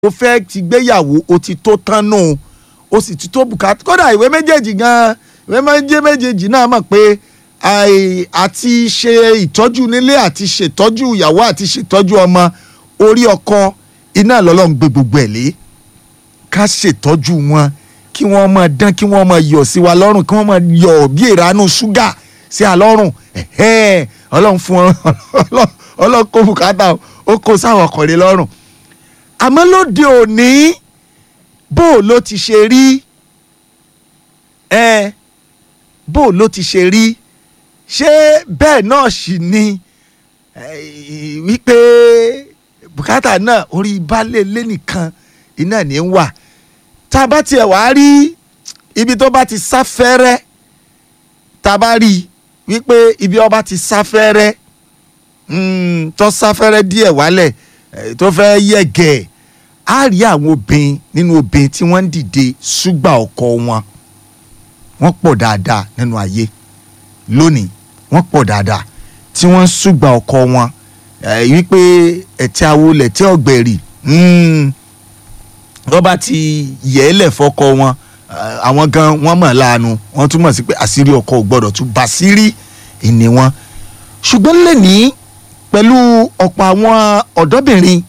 o fẹ́ ti gbéyàwó o ti tó tán nù o sì ti tó bùkátà kódà ìwé méjèèjì gan ìwé méje méjèèjì náà mọ̀ pé àì- àti ṣe ìtọ́jú nílé àti ṣètọ́jú ìyàwó àti ṣètọ́jú ọmọ orí ọkọ iná lọ́lọ́run gbé gbogbo ẹ̀ lé ká ṣètọ́jú wọn kí wọ́n máa dán kí wọ́n máa yọ̀ sí wa lọ́rùn kí wọ́n máa yọ̀ bí ìranú ṣúgà sí a lọ́rùn ẹ̀hẹ́n, ọlọ́run fún wọn ọlọ́run- ọlọ́run kó bùkátà ó kó sáwọn ọkùnrin lọ́rùn àmọ́ lóde òní bó o ló ti ṣe rí ẹ bó o ló ti ṣe rí ṣé bẹ́ẹ̀ náà sì ni eh, wípé bùkátà náà orí baálé ilé nìkan iná ní í wà tá a bá tiẹ̀ wá rí ibi tó bá ti sáfẹ́rẹ́ tá a bá rí i wípé ibi ọba ti sáfẹ́rẹ́ mm, tó sáfẹ́rẹ́ díẹ̀ wálẹ̀ eh, tó fẹ́ yẹ̀gẹ̀ á rí àwọn obìnrin nínú obìnrin tí wọ́n ń dìde ṣùgbà ọkọ wọn wọ́n pọ̀ dáadáa nínú ayé lónìí wọ́n pọ̀ dáadáa tí wọ́n ń ṣùgbà ọkọ wọn eh, wípé ẹ̀tí awo lẹ̀tí ọ̀gbẹ̀rì mm, wọ́n bá ti yẹ̀ ẹ́ lẹ̀ fọ́kọ wọn eh, àwọn gan wọ́n mọ̀ láàánú wọ́n túmọ̀ sí pé àṣírí ọkọ ò gbọ́dọ̀ tún bá sírí ìní wọn ṣùgbọ́n lẹ́nìí pẹ̀lú ọ̀pọ̀ àwọn ọ̀dọ́bìnrin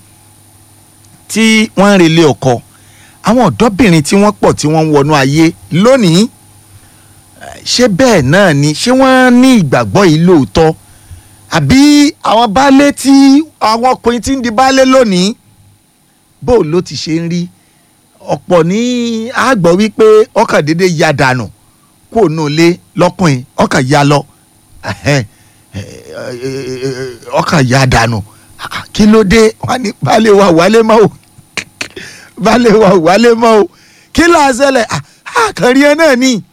tí wọ́n ń relé ọkọ àwọn ọ̀dọ́bìnrin tí wọ́n pọ̀ tí wọ́n ń wọnú ayé lónìí eh, ṣé bẹ́ẹ̀ náà ni ṣé wọ́n ní ìgbàgbọ́ yìí lóòótọ́ àbí àwọn baálé tí àwọn ọkùnrin tí ń di baálé lónìí bó ló ti ṣe ń rí ọ̀pọ̀ ní àgbọ̀ wípé ọkàn dédé ya dànù kó nù lé lọ́kùnrin ọkàn ya lọ ẹhẹ́n, eh, eh, eh, ọkàn ya dànù Ah, kí ló dé wọn ní baálé wa wálé mọ́ o baálé wa wálé mọ́ o kí ló ṣẹlẹ̀ Ah, àkànrí ẹ náà ni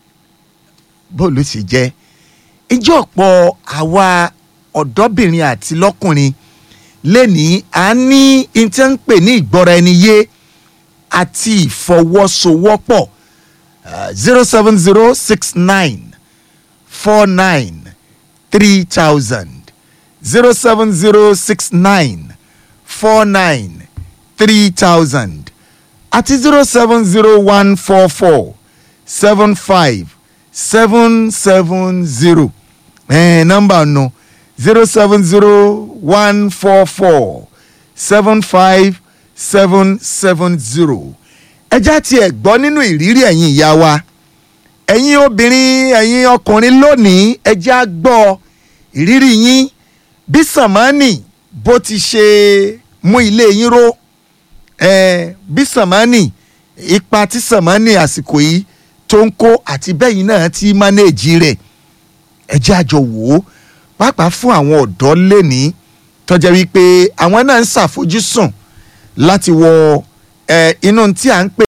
bó ló sì jẹ́ ìjọ ọ̀pọ̀ àwa ọ̀dọ́bìnrin àti lọ́kùnrin lẹ́nìí à ń ní ìtẹ́ ń pè ní ìgbọ́ra ẹni yé àti ìfọwọ́sowọ́pọ̀ zero seven zero six nine four nine three thousand zero seven zero six nine four nine three thousand àti zero seven zero one four four seven five seven seven zero ẹ̀ẹ́n nọ́mbà nù zero seven zero one four four seven five seven seven zero ẹjá tiẹ̀ gbọ́ nínú ìrírí ẹ̀yin ìyá wa ẹ̀yin obìnrin ẹ̀yin ọkùnrin lónìí ẹjá gbọ́ ìrírí yín bí sàmánì bó ti ṣe mú ilé yín ró eh, bí sàmánì ipa tí sàmánì àsìkò yìí tó ń kó àti bẹ́yìn náà ti mánéèjì rẹ̀ ẹ jẹ́ àjọ wò ó pàápàá fún àwọn ọ̀dọ́ lẹ́ni tọ́jà wípé àwọn náà ń ṣàfojúsùn láti wọ eh, inú tí à ń pè